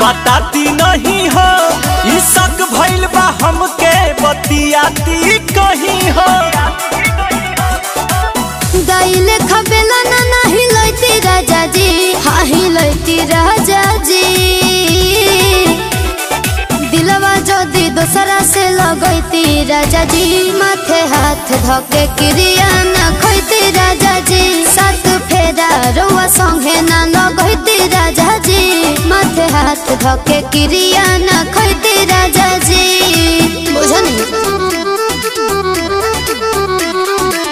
बताती नहीं हो ई शक भइल बा हमके बतियाती कहीं हो गाइले खबेला ना नाही लैती राजा जी हाँ ही लैती राजा जी दिलवा जदी दोसरा से लगैती राजा जी माथे हाथ धके क्रिया ना खैती राजा जी सात फेरा रउआ संगे ना लगैती राजा जी माथे हाथ धके क्रिया ना